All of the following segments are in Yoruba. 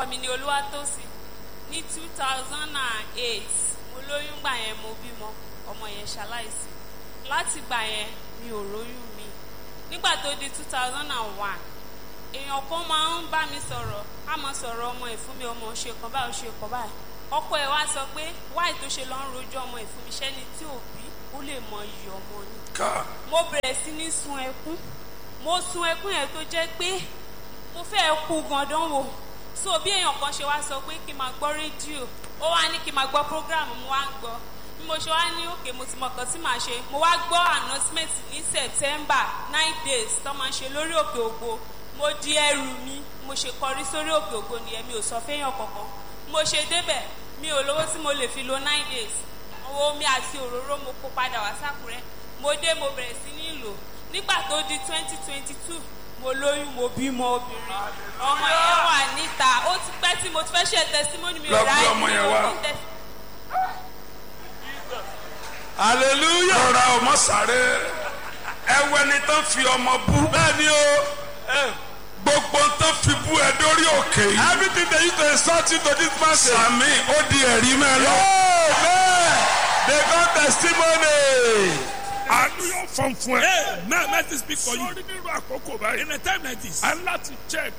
orúkọ mi ni olúwatósìn ní two thousand and eight mo lóyún gbà yẹn mo bímọ ọmọ yẹn ṣaláìsí láti gbà yẹn mi ò róyún mi nígbà tó di two thousand and one èèyàn kan máa ń bá mi sọ̀rọ̀ á máa sọ̀rọ̀ ọmọ ẹ̀ fún mi ọmọ ò ṣe kan báyìí ò ṣe kan báyìí ọkọ ẹ̀ wá sọ pé wáì tó ṣe lọ ń rojọ́ ọmọ ẹ̀ fún mi ṣẹ́ni tí ò bí ó lè mọ iyì ọmọ ni ká mo bẹ̀rẹ̀ sí ní sun ẹkún mo sun ẹkún yẹn tó jẹ́ pé mo fẹ́ kú gandan wò so bí èèyàn kan ṣe wá sọ pé kí n máa gbọ́ rédíò ó wá ní kí n máa gbọ́ prógráàmù mo wá ń gbọ́ bí mo ṣe wá ní òkè mo ti mọ nǹkan tí màá ṣe mo wá gbọ́ announcement ní september nine days tó máa ń ṣe lórí òkè ògo mo di ẹrù mi mo ṣe kọrí sórí òkè ògo nìyẹn mi ò sọ fẹ́yàn kankan mo ṣe débẹ̀ mi ò lówó tí mo lè fi lo nine days owó omi àti òróró mo kó padà wá sákùrẹ́ mo dé mo bẹ̀rẹ̀ sí ní lò nígbà tó di twenty twenty two mo lóyún mo bímọ obìnrin ọmọ yẹn wà níta ó ti pẹ́ tí mo ti fẹ́ ṣe testimony mi Lọ ò gbé ráyè ọmọ yẹn mo wá. fún test- hallelujah. rọra ọmọ sáré ẹwẹ ni tán fi ọmọ bú bẹ́ẹ̀ni o eh, gbogbo tán fi bú ẹ dórí òkè yìí everything they use to insult you to this person. sàmì ó di ẹ̀rí mẹ́ lọ. amen they got testimony. àánú yóò fọ́n fún ẹ. Hey, may mercy speak for you. sórí nínú àkókò báyìí. In a time like this, a ń láti check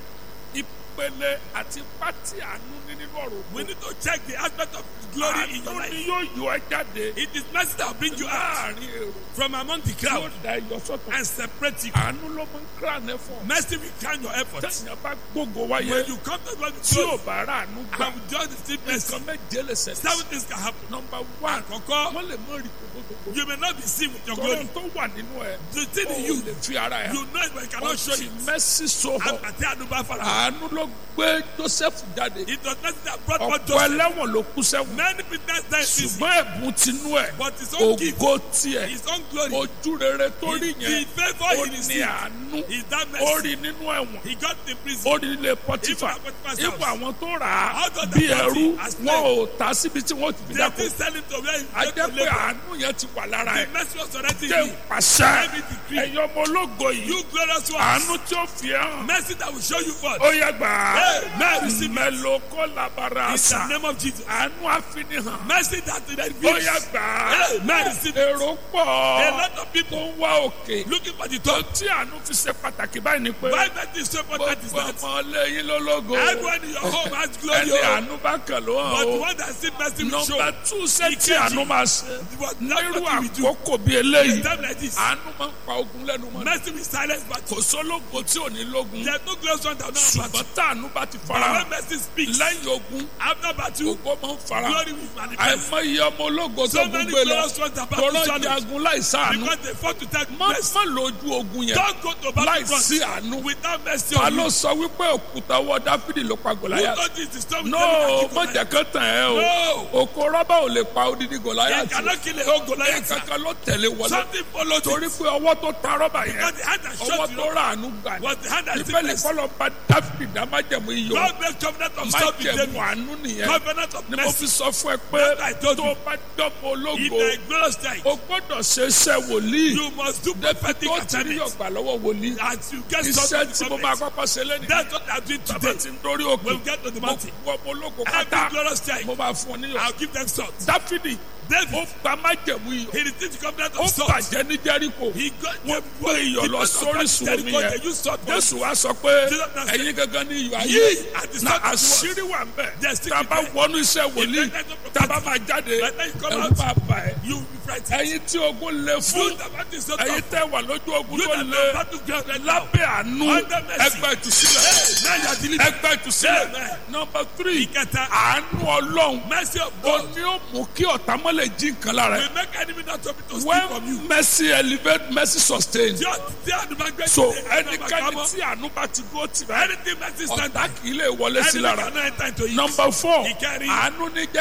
ìpele àti pátí àánú ní nínú ọ̀rọ̀ ògbó. we need to check the aspect of glory in your àánú ni life. yóò yọ ẹ jáde. It is mercy that will bring you out láàrin èrò from among the yóò crowd da iyọ̀ sọ́tọ̀. and separate you. àánú ló mú crown ẹ fún ọ. Mercy will crown your efforts. tẹ̀yìn bá gbogbo wáyé When you come to God with tí ò glory bá rà àánú gbà. and with just receive mercy, nǹkan méje lè ṣẹlẹ̀. seven things can happen. nọmba one Àkọ́kọ́, wọ́n lè mọ rí gbogbogbò. you may not be seen with your tọ́lọ́ glory. tó wà nínú ẹ̀. The thing o in you, lè fi ara ẹ̀. you know it but you cannot show ọtí it. mẹ́sì sọ̀rọ̀. Àgbàtí àdúgbò fara. àánú ló gbé joseph jáde. It was mercy that brought forth ọ̀pọ̀ Joseph. ẹlẹ́wọ̀n ló kú sẹ́wọ̀n. Many people die easy, ṣùgbọ́n ẹ̀bùn tinú ẹ̀. but his own gift, ògo tiẹ̀. his own glory, ojú rere tó rí the yẹn. favour ó he ní received àánú. is that ó mercy. rí nínú ẹ̀wọ̀n. He got in prison. ó rí ilé pọtífà. Even at Potiphar's ipò house. àwọn tó rà á Out of the bí party ẹrú as wọn ò ta síbi tí wọ́n ti fi They dáko. still sell him to where he a went jẹ́ to pé labour. àánú yẹn ti wà lára The ẹ̀. mercy was already jẹ́ in you. pàṣẹ Every decree. ẹ̀yin ọmọ ológo yìí. You glorious àánú ones. tí ó fi ẹ́ hàn. Mercy that will show you forth. ó yẹ gbà á. Amen. Receive it. mẹ́lò kó labara In the àṣà. name of Jesus. àánú àfinihàn. Mercy that will ó reveal. yẹ gbà á. Amen. Receive it. èrò A pọ̀ lot of tó people ń wá òkè. looking for the tó top. tí àánú fi ṣe pàtàkì báyìí ni pé Why mercy is so important is gbogbo that ọmọ lẹ́yìn lólógo. everyone in your home has glory. ẹni oh. àánú bá kàn ló But hàn the o. one that see mercy will show. nọmba tú ṣe tí Ìkejì. àánú máa ṣe. What nírú nothing we do. àkókò bíi In eléyìí a time like this. àánú máa ń pa ogun lẹ́nu mọ́. Mercy will silence kò battle. sólógo tí ò ní lógun. There's no glorious one that will not have battle. ṣùgbọ́n táànú bá ti fara But hàn when mercy speaks, lẹ́yìn ogun after battle, ògo máa ń fara hàn. glory will manifest. àìmọye ọmọ ológo tó So many gbogbo lọ glorious ones that battle tọrọ challenge jagun láìsáànú. because they fought to take má mercy. má lójú ogun yẹn Don't go to battle láìsí front àánú. without mercy ta on ló you. sọ wípé òkúta ọwọ́ dáfídì ló pa Who gòláyà. told you to stop no with má jẹ́ kán tàn ẹ́ o No. òkò rọ́bà ò lè pa odidi gòláyà You tí cannot kill a whole Goliath. sir. kankan ló tẹ̀lé wọlé Something followed torí it. pé ọwọ́ tó ta rọ́bà yẹn Because the hand that ọwọ́ shot you tó rà àánú gbà ní. was the hand that ìfẹ́ took lè mercy. kọ́lọ́ bá dáfídì dá májẹ̀mú iyọ̀ God made covenant of stop with májẹ̀mú David. àánú nìyẹn Covenant of ni mo fi mercy. sọ fún ẹ pé That I told tó you. o bá dọ́mọ If ológo you are a glorious time, o gbọ́dọ̀ ṣe iṣẹ́ wòlíì you must do débi prophetic tó ti rí assignments. ọgbà lọ́wọ́ wòlíì As you get iṣẹ́ started tí mo with máa prophets. kọ́kọ́ ṣe lẹ́nu That's what I'm doing bàbá today. ti ń dórí òkè When we get to the mo mountain, wọ ọmọ ológo every pátá glorious time, mo máa fún ọ níyọ̀ I'll give them salt. dáfídì David, ó gba májẹ̀mú iyọ̀ he received the covenant ó of salt. bàjẹ́ ní jẹ́ríkò He got wọ́n gbé iyọ̀ lọ sórísun omi Jericho, yẹn they used salt for jésù wa sọ pé Jesus now said, ẹ̀yin gangan ní iyọ̀ ayé Ye are the na salt of the world. àṣírí wà ń bẹ̀ There's still tá a bá there. wọnú iṣẹ́ wòlíì If there's no tá a bá máa jáde By the time you come ẹ̀rù out, máa bà ẹ́ You will be frightened. ẹ̀yin tí ogun lè fún You that want this sort of ẹ̀yin tẹ́ wà lójú ogun You tó that lè know how to ground right now. lábẹ́ àánú Under mercy. ẹgbẹ́ ìtúsílẹ̀ Now you are delivered. ẹgbẹ́ ìtúsílẹ̀ Amen. nọmba tírì Ìkẹta. àánú ọlọ́run Mercy of ó God ní ó mú kí ọ̀tá mọ́lẹ̀ jí nǹkan lára ẹ̀ will make enemy not to be to steal from you. when mercy elevate mercy sustain Tí o tí àdúrà gbé so ti ẹnu ẹnikẹ́ni àgbàmọ́. tí àánú bá ti dúró tì báyìí Anything mercy stand ọ̀tá kì í lè wọlé sí Enemy lára cannot enter into it. nọmba four Ìkẹrin. àánú ní jẹ́ kéèyàn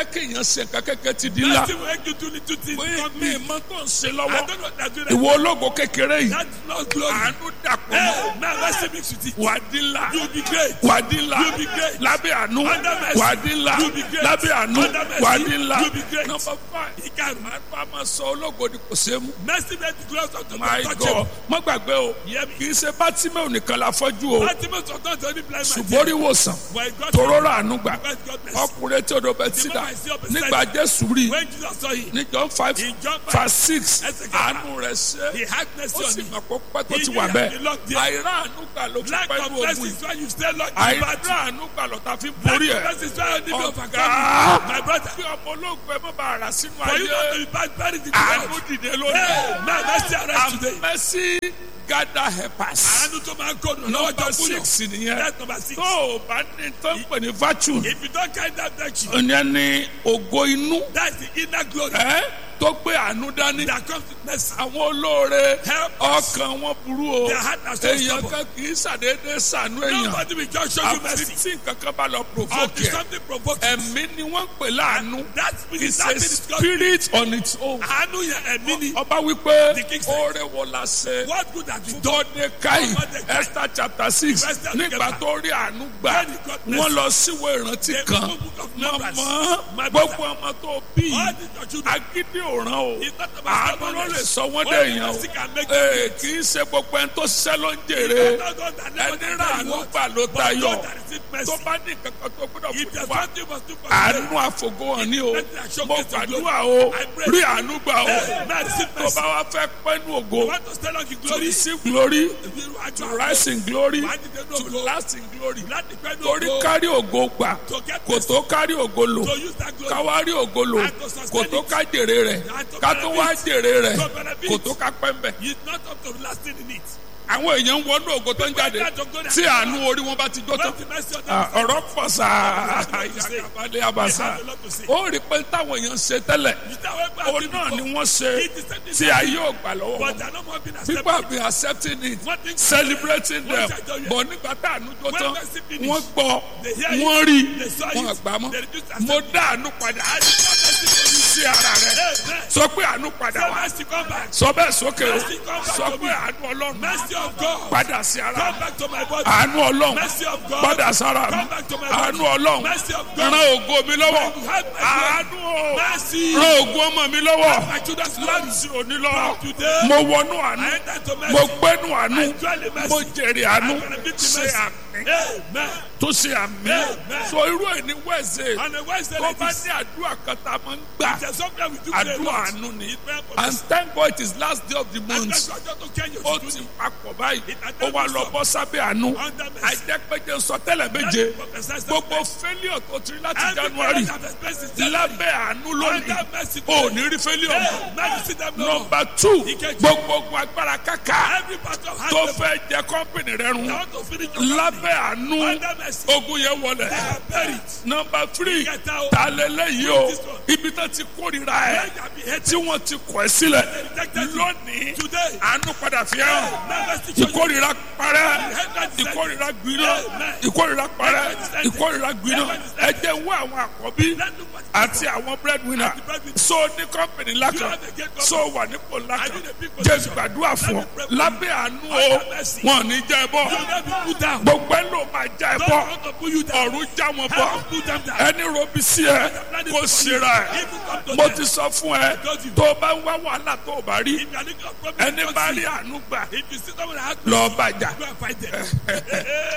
ṣe nǹkan kékeré ti di ńlá Nothing will make you do little things. mi Not mi me. mọ tó ń ṣe I lọ́wọ́ don't know what they're doing. ìwọ ológo kékeré yìí That's not glory. àánú dàpọ̀ Hey, mọ́ man, let's mix with it. wà á di ńlá You'll be great. wà á di ńlá You'll be great. lábẹ́ àánú Under mercy. wà á di ńlá You'll be great. lábẹ́ àánú Under mercy. wà á di ńlá You'll be great. nọmba five Ìkarùn-ún. àánú a máa sọ ológo ni kò ṣe é mú Mercy made the glory of the my touch god má gbàgbé o Hear me. kì í ṣe bátímẹ̀ nìkan la fọ́jú o Ultimate of God only blind man. ṣùgbọ́n orí wòsàn But God tòró rà àánú gbà God God bless. ọkùnrin tí odò bẹ ti dà nígbà jésù rí When Jesus saw him, ní john five In John five, verse six ẹsẹ̀ kẹta. àánú rẹ̀ ṣe he had mercy ó on sì him. mọ̀ pé pẹ́ tó He ti knew wà he bẹ́ẹ̀ had been locked there. àìrá àánú gbà ló fi Lack pẹ́ of ní mercy ogun is yìí why you stay locked in àìrá battle. àánú gbà ló ta fi Lack borí of ẹ̀ mercy is why you need to ọ̀gá overcome. My brother, bí ọmọ olóògbé má bàa rà sínú for you not to ayé be bad, buried in the àánú world. dìde lórí Hey, man, mercy arise today. mercy gather helpers Àánú tó máa ń kó lọ́wọ́ number jọ fún yàn. six nìyẹn That's number six. tó o bá ní tó ń pè ní virtue If you don't carry that virtue, ìyẹn ni ògo inú that's the inner glory ẹ tó gbé àánú dání that comes with mercy. àwọn olóore Help us. ọkàn wọn burú o Their heart are so èèyàn stubborn. kan kì í ṣàdédé ṣàánú èèyàn Nobody will just show you àfi mercy. tí nǹkan kan bá lọ provoke Until ẹ something provokes you. ẹ̀mí ni wọ́n ń pè láàánú That spirit, it's that a spirit is God. spirit on its own Àánú yẹn ẹ̀mí ni. ọba wípé The king said, oore wo la ṣe What good have you done? Mordecai Mordecai. Esther chapter six Esther nígbà chapter. tó rí àánú gbà When he got wọ́n mercy. lọ síwèé ìrántí The kan book of Numbers. mọ̀mọ́ My brother. gbogbo ọmọ tó bí All the your children. agídí òràn o It's not about àánú ló lè stubbornness. sọ wọ́n Only dé èèyàn o mercy can make ee kì í ṣe gbogbo ẹni tó ṣiṣẹ́ ló ń jèrè Not God that never ẹni did rà what àánú you want. gbà ló But tayọ God that received mercy. tó bá ní kankan tó gbọ́dọ̀ If fún there's wa something you must do for àánú today, àfògó hàn ní o Let me show mo grace and gbàdúrà glory. o I pray. rí àánú gbà o Hey, man, receive tó mercy. bá wá fẹ́ pẹ́nu ògo You want to stay long in to glory? receive glory You to rise in glory Why did they know to go? last in glory Láti pẹ́ ní torí ògo. kárí ògo gbà To get kò tó kárí ògo lò To use that glory. káwárí ògo lò And to sustain kò tó it. ká jèrè rẹ̀ And to ká tó wá benefit. jèrè rẹ̀ To benefit. kò tó ká pẹ́ mbẹ̀. It's not up to lasting in it. àwọn èèyàn ń wọnú ògo tó ń jáde tí àánú orí wọn bá ti jó tán When the mercy of Ah, them ọ̀rọ̀ pọ̀ sáà ìyàgàbalẹ̀ àbàṣà ó rí pé táwọn èèyàn ń ṣe tẹ́lẹ̀ is that way back orí náà ni wọ́n ṣe It is the tí ayé ò gbà lọ́wọ́ But wọn. they're not more being people have accepted. been accepting it One thing- celebrating One them thing- but nígbà tá àánú jó When tán mercy finish, wọ́n gbọ́ they hear it, wọ́n rí they saw it, wọ́n àgbà mọ́ they refuse to mo accept dá àánú padà sí ara rẹ Amen. sọ pé àánú padà Say wá mercy come back. sọ bẹ́ẹ̀ sókè o Mercy come back sọ to pé me. àánú ọlọ́run Mercy of God. padà sí ara Come rẹ back to my body. àánú ọlọ́run Mercy of God. padà sára mi Come back to my body. àánú ọlọ́run Mercy of God. ran ògo mi lọ́wọ́ When you have my àánú o Mercy. ran ògo ọmọ mi lọ́wọ́ My children's glory. láti òní lọ From today, mo wọnú àánú I enter to mercy. mo gbẹ́nu àánú I enjoy the mercy. mo jèrè àánú I benefit the ṣe mercy. àmì Amen. tó ṣe àmì Amen. so irú ẹ̀ ní wẹ́ẹ̀sẹ̀ On a Wednesday tó like bá this, ní àdúrà kan tá a máa ń gbà there's something we do today. àdúrà Lord. àánú ni It's very and important. thank God it is last day of the And month that's why I just change your ó to ti do papọ̀ báyìí It had ó wá done lọ so. bọ́ sábẹ́ àánú Under mercy. àjẹpẹ́jẹ sọtẹ́lẹ̀ méje That prophesies gbogbo that failure tó ti rí láti Every January parent have experienced it. lábẹ́ àánú lónìí Under mercy. ò ní rí failure mọ́. Hey, now you see them no more. nọmba two Ìkejì. gbogbo ogun agbára káká Every part of tó hand fẹ́ jẹ kọ́mpìnì rẹ run they want to finish your lábẹ́ àánú Under mercy. ogun yẹn wọlé They are buried. nọmba three Ìkẹta o. ta lélẹ́yìí o This one. ibi tó ti kórìíra ẹ They have been hated. tí wọ́n ti kọ̀ ẹ́ sílẹ̀ rejected you. lónìí Today. àánú padà fi hàn Now mercy show you. ìkórìíra parẹ́ Hatred is ìkórìíra gbiná Amen. ìkórìíra parẹ́ Hatred is ìkórìíra gbiná Hatred is ẹ jẹ́ wá àwọn àkọ́bí Let look what àti àwọn breadwinner the breadwinner. so ní kọ́mpìnì ńlá You kan have a great company. so wà nípò ńlá I kan need a big jẹ́ position. gbàdúrà fún ọ Let me pray for lábẹ́ àánú o Under mercy. wọn ò ní jẹ́ ẹ bọ́ You will not be put down. gbogbo ẹ ló máa já ẹ Don't bọ́ want to put you down. ọ̀run já wọn bọ́ Heaven put them down. ẹni robi sí ẹ kó ṣera ẹ Even come to mo them. ti sọ fún ẹ tó o bá ń wá wàhálà tó o bá rí If you are looking for problem, ẹni don't bá see. rí àánú gbà If you see someone that has lọ bàjá go and fight them.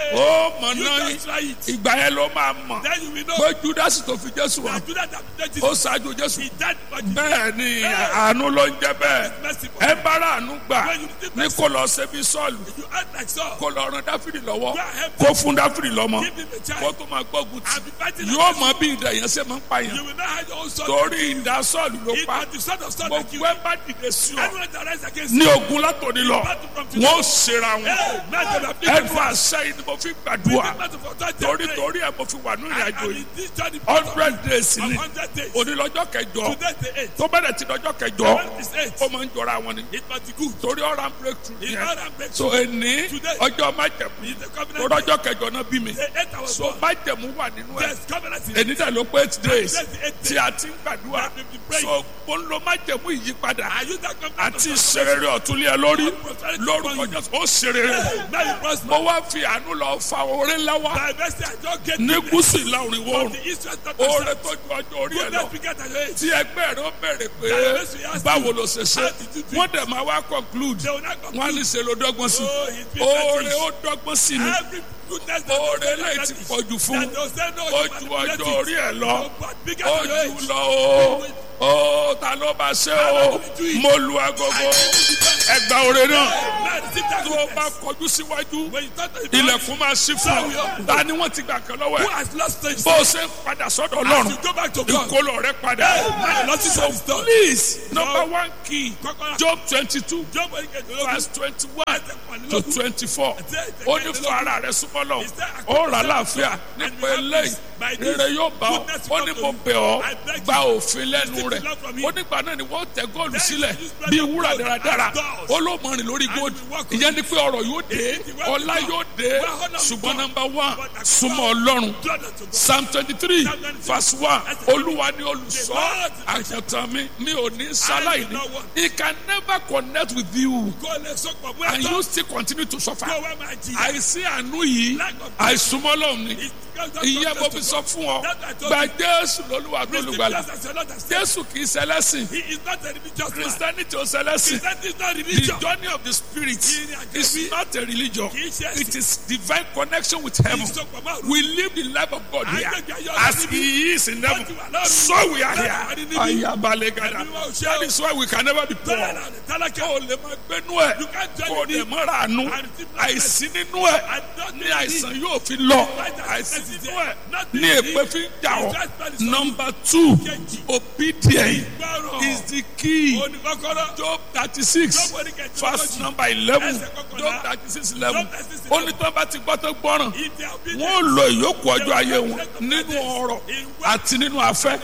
ó mọ̀ You náà don't try it. ìgbà yẹn ló máa mọ̀ Then you will know pé júdásì tó fi jésù wá that Judas that protected ó Jesus, ṣáájú jésù he died for Jesus. bẹ́ẹ̀ ni àánú ló ń jẹ́ bẹ́ẹ̀ Mercy for ẹ bá rà àánú gbà When you receive ní mercy. kó lọ ṣe bí sọ́ọ̀lù You act like Saul. kó lọ ran dáfídì lọ́wọ́ Go ahead. kó fún dáfídì lọ́mọ Give him a kó child. tó máa gbógun tì And be fighting yóò against mọ bí ìdá yẹn ṣe máa ń pààyàn You will not have your own son. torí ìdá sọ́ọ̀lù ló It pa was the son of Saul that gbogbo killed ẹ him. bá dìde sí ọ Anyone that rise against ní you, ogun látòní lọ battle from today. wọn ò ṣera wọn Hey, man, they have been ẹnu àṣẹ yìí ni mo fi gbàdúrà battle for that torí day. torí ẹ mo fi wà ní ìrìn And àjò and yìí in this journey hundred days of ni 100 days. onílọ́jọ́ kẹjọ Today the eight. tó bẹ̀rẹ̀ ti lọ́jọ́ kẹjọ When is eight? ó máa ń jọra wọn ni It must be good. torí ọ̀rá breakthrough It's yẹn not a breakthrough. so ẹni Today. ọjọ́ májẹ̀mú It's the covenant torí lọ́jọ́ kẹjọ náà bí mi The eight hours so májẹ̀mú wà nínú ẹ̀ There's covenant in it. èyí dẹ̀ ló pé eight days That's the eight tí a ti ń gbàdúrà That we've been praying. so mo ń lo májẹ̀mú ìyípadà I use that covenant àti of ìṣerere ọ̀túnlé ẹ lórí prosperity lórúkọ upon you. jésù ó ṣerere Now you prosper. mo wá fi àánú lọ fa oore ńlá wá By mercy, I don't get ní goodness gúúsù ìlà òrìn from wọ́ọ̀rùn the east west north oore and tó south. ju ọjọ́ orí ẹ lọ Goodness begat at your age. tí ẹgbẹ́ rẹ ó bẹ̀rẹ̀ pé báwo ló ṣe ṣe wọ́n dẹ̀ máa wá conclude They will not conclude. wọ́n á ní ṣe ló dọ́gbọ́n sí Oh, he's been oore fetish. ó dọ́gbọ́n sí ni Every goodness that oore they say lẹ́yìn ti fetish, pọ̀jù fún that they say no, ó you ju manipulate ọjọ́ orí ẹ lọ it. But begat ó at your jù age. lọ o ó ta ló bá ṣe o mo lu agogo ẹgbà oore náà Man, receive that tó o bá goodness. kọjú síwájú When you talk to the ilẹ̀kùn máa ṣí fún ọ ta ni wọ́n ti gbà kan lọ́wọ́ who ẹ̀ has lost things, bó o ṣe ń padà sọ́dọ̀ as ọlọ́run you go back to God, ìkólọ rẹ padà man, lost his is done. please number one key Kọ́kọ́rọ́. job twenty two Job oníkejìlélógún. verse twenty one to Ẹ̀ẹ́dẹ́gbẹ̀rún. twenty four ó ní fún ara rẹ súnmọ́ lọ ó rà láàfíà nípa eléyìí rere yóò bá ọ ó ní mo bẹ̀ ọ́ gba òfin lẹ́nu rẹ̀ ó nígbà náà ni wọ́n tẹ góòlù sílẹ̀ bí wúrà dáradára ó ló mọ rìn lórí góòlù ìyẹn ni pé ọrọ̀ yóò dé ọlá yóò dé ṣùgbọ́n nọmba one súnmọ́ ọlọ́run Blood unto God. psalm twenty three verse one olúwa ni olùṣọ́ àjọ̀tàn mi mi ò ní sáláìní he can never connect with you Kó o lè sọ̀pọ̀ mú and ẹ̀tọ́. you still continue to suffer Kó o wá máa jìyà. àìsí àánú yìí àìsúnmọ́ lọ́hùn ni ìyẹn mo fi sọ fún ọ gba jésù lólúwa tó lùgbàlà jésù kì í ṣẹlẹ́sìn He is not a religious man. christianity ò ṣẹlẹ́sìn Christianity is not the religion. journey of the spirit is not a religion Kì í ṣe ẹ̀sìn. it is divine connection with heaven Ìsopọ̀ máa rú. we live the life of God here Agbègbè ayọ̀ as níbi. he is in heaven Wọ́n ti wà lọ́run. so we are Bẹ́ẹ̀ wà ní here níbí. ayabalegada Ẹ̀mí wa ò ṣe that o. is why we can never be poor Bẹ́ẹ̀ náà ni tálákà. kó o lè máa gbénú ẹ̀ You can't join kó o me. lè mọ́ra àánú And receive blessing. àìsí nínú ẹ̀ And not ní need àìsàn yóò fi lọ Right, that àìsí is nínú there. ẹ̀ Not ní need. èpè fi ń jà ọ́ Just spell it so. number two Kejì. obedience Gbọ́rọ̀. is the key Oníkọ́kọ́rọ́. job thirty six Job oníkejì verse lógójì. number eleven Ẹsẹ̀ kọkànlá. job thirty six eleven Job 36, ó ní tí wọ́n bá ti gbọ́ tó gbọ́ràn If they are obedient, wọ́n ó lo ìyókù ọjọ́ ayé wọn nínú ọrọ̀ àti nínú afẹ́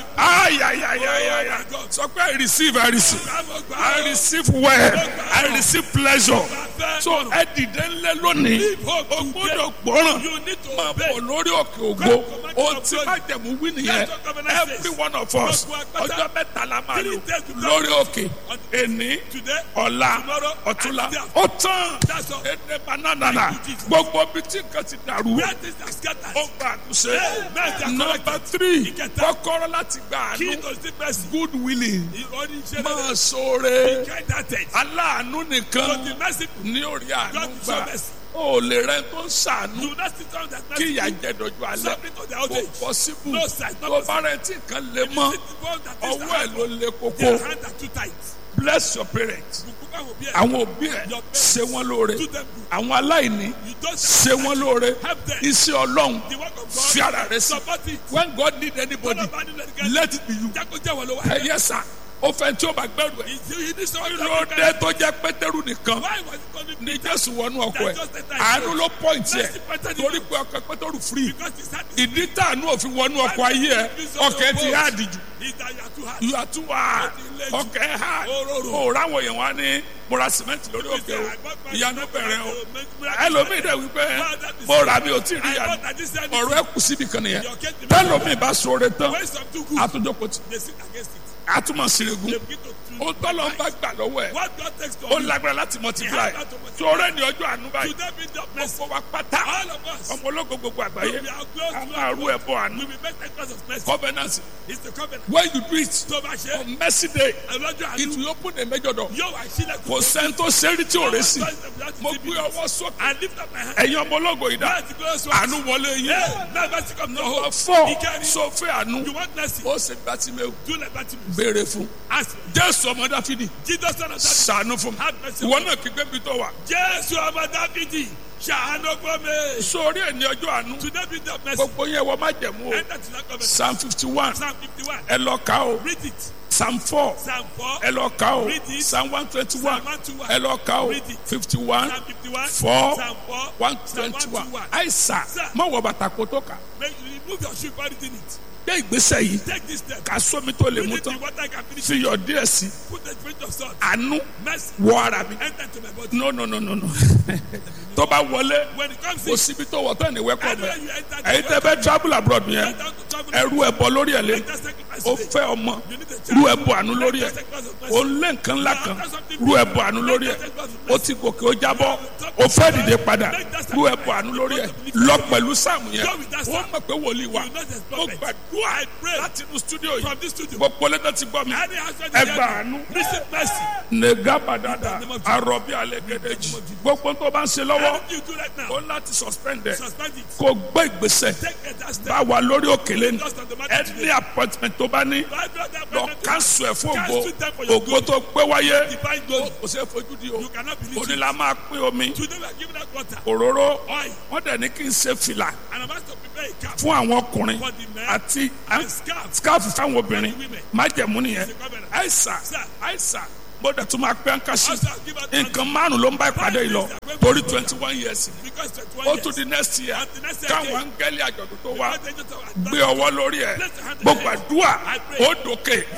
ayayayayaya sọ pé I receive I receive I receive well I receive pleasure so ẹ dìde ńlẹ̀ lónìí o gbọ́dọ̀ gbọ́ràn You need to máa obey. bọ̀ lórí òkè ògo o ti má jẹ̀mú wí nìyẹn every one of us ọjọ́ mẹ́ta la máa lò lórí òkè èní Today, ọ̀la tomorrow, ọ̀túnla and the ó tán That's all. ẹnẹ bananana gbogbo bí tí nǹkan ti dàrú where things are scattered. ó gba àtúnṣe Amen. They are nọmba three Ìkẹta. kọ́kọ́rọ́ láti gba Key àánú to the mercy. good willing Oníṣẹ́ máa rere. ṣoore Kind hearted. aláàánú To nìkan the merciful. ní orí àánú God gbà show mercy. ó lè rẹ tó ń ṣàánú Do not sit down that kí ìyà mercy. jẹ dojú alẹ́ Submit to the old kò age. pọ́síbù No sir, no tó bá rẹ tí nǹkan lè mọ́ Sit the one that is ọwọ́ ẹ̀ ló lè Their koko hands are too tight. bless your parents Bùkún báwo bí ẹ̀. àwọn òbí ẹ̀ ṣe wọ́n lóore Do them good. àwọn aláìní You don't ṣe wọ́n lóore Help them. iṣẹ́ ọlọ́run The work of God. fi ara rẹ sí Support it. when God need anybody Tọ́lá bá nílò ẹnikẹ́ni. let it be you Jákó jẹ́ wọ́n ló wá. ẹ yẹ sà ó fẹ́ tí ó bá gbẹ́rù ẹ̀ He did someone to lóde tó jẹ́ pétérù nìkan Why was it calling ní jésù wọnú ọkọ ẹ̀ Just the time. àánú ló pọ́ǹtì ẹ̀ Mercy better than torí pé ọkọ pétérù free Because he said ìdí tàánú òfin wọnú ọkọ ayé ẹ̀ ọkọ ẹ̀ ti há àdìjú is that you are too hard. you are too hard ọkọ ẹ̀ há o ráwọn èèyàn wá ní mọ́ra sìmẹ́ntì lórí òkè o ìyanu bẹ̀rẹ̀ o ẹlòmíì dẹ̀ wípé mo rà mi ò tí ì rí I ìyanu thought that this said ọ̀rọ̀ ẹ̀ kù síbi kan nìyẹn tẹ́lòmíì bá sọ̀rọ̀ tán when some too good, àtúnjọpọ̀ tí they sit against it. àtúmọ̀ sírègùn They begin to to- ó tọ́lọ́ ń bá gbà lọ́wọ́ ẹ̀ What God takes ó from you, lágbára láti multiply tí ọ̀rẹ́ ní ọjọ́ àánú báyìí today be the mercy. gbogbo wa pátá All of us, ọmọ ológo gbogbo àgbáyé we are close a to máa rú ẹbọ àánú we will make the cause of mercy. covenant It's the covenant. when you do it Tó bá ṣe, on mercy day ọlọ́jọ́ it àánú will open a major door yóò wá sílẹ̀ kò sẹ́ni tó sẹ́rí tí ò rẹ̀ sí mo mo gbé ọwọ́ sókè I lift up my hand. ẹ̀yin ọmọ ológo yìí dá Láti gbé oṣù àánú wọlé yín Yeah, now mercy come to number hope. four Ìkẹrin. sọfẹ́ àánú You want mercy? ó sì gbà tí mi ò Do like that. béèrè fún Ask. jésù ọmọ dáfídì Jesus son of David. sànú fún mi Have mercy. ìwọ náà kígbe bí tó wà Jésù ọmọ Dáfídì ṣàánú fún mi. sórí ẹ̀ ní ọjọ́ àánú Today be the mercy. gbogbo yẹn wọ́n má jẹ̀mú o Enter to that covenant. psalm fifty one Psalm 51. ẹ lọ kà ó Read it. psalm four Psalm 4. ẹ lọ kà o Read it. psalm one twenty one Psalm 121. ẹ lọ kà o Read it. fifty one Psalm 51. four Psalm 4. one Psalm twenty one 121. àìsà Sir. má wọ bàtà kó tó kà Make, remove your shoe before reading it. gbé ìgbésẹ̀ yìí Take this step. kà sómi tó lè mú Read it tán in water can finish. fi yọ díẹ̀ sí Put the drink of salt. àánú Mercy. wọ ara mi Enter to my body. no no no no no tó bá wọlé When it comes kò in, síbi tó wọ tán ní wẹ́kọ̀ anywhere mẹ́ you enter, ẹ̀yin tẹ́ bẹ́ travel abroad yẹn enter to travel. ẹrú ẹbọ lórí ẹ̀ lé Enter sacrifice ó today. fẹ́ ọmọ You need a rú child. ẹbọ àánú lórí ẹ̀ Enter sacrifice of mercy. ó lé nǹkan ńlá kan rú ẹbọ àánú lórí ẹ̀ ó ti gòkè ó jábọ́ ó fẹ́ dìde padà rú ẹbọ àánú lórí ẹ̀ lọ pẹ̀lú sáàmù yẹn ó mọ̀ pé wòlíì wa ó gbàdúrà láti inú studio yìí From this studio. gbogbo lẹ́tọ̀ ti gbọ́ mi Any husband ẹ is gbà here. àánú Receive mercy. nẹ̀gà bàdàdà àròbí alẹ́ gẹ̀dẹ̀jì gbogbo tó bá ń ṣe lọ́wọ́ Anything you do right now, ó láti suspend ẹ̀ suspend it. kó gbé ìgbésẹ̀ Take a that step. bá wa lórí òkèlè ni Just on the matter ẹ today. ní appointment tó bá ní Right now, that lọ appointment kánṣu ẹ̀ fún ògo Cancel them for your ògo tó pé wáyé divine glory. kò sí fojú di o You cannot believe òní it. la máa pín omi Today we are giving out water, òróró oil, wọ́n dẹ̀ ní kí n ṣe fìlà and I'm asked to prepare a cap fún àwọn ọkùnrin for the men àti and scarf. scarf fáwọn obìnrin women. májẹ̀mú nìyẹn It's a covenant. àìsà Sir. àìsà mo dẹ̀ tún máa pẹ́ àǹkàṣì Also, I'll give out nǹkan márùn ló ń bá ìpàdé yìí lọ torí twenty one years because 21 ó years. tún di next year And the next year káwọn again. áńgẹ́lì àjọ̀dún tó wá Because they just- gbé ọwọ́ lórí ẹ̀ gbogbo àdúrà ó dòkè